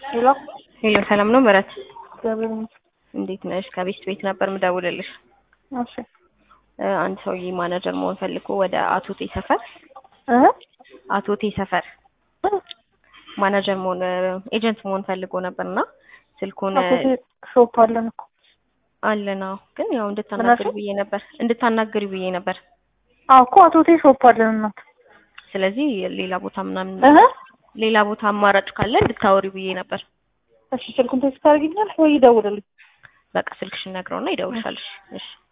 ሄሎ ሄሎ ሰላም ነው ምህረት እግዚአብሔር ይመስገን። እንዴት ነሽ? ከቤት ቤት ነበር ምደውልልሽ። እሺ እ አንድ ሰውዬ ማናጀር መሆን ፈልጎ ወደ አቶቴ ሰፈር እ አቶቴ ሰፈር ማናጀር መሆን ኤጀንት መሆን ፈልጎ ነበርና ስልኩን አቶቴ ሾፕ አለን እኮ አለና ግን ያው እንድታናግሪ ብዬ ነበር እንድታናግሪ ብዬ ነበር። አዎ እኮ አቶቴ ሾፕ አለን እናት ስለዚህ ሌላ ቦታ ምናምን እህ ሌላ ቦታ አማራጭ ካለ እንድታወሪ ብዬ ነበር። እሺ ስልኩን ቴክስት ታደርጊኛለሽ ወይ ይደውልልኝ? በቃ ስልክሽን ነግረውና ይደውልሻልሽ። እሺ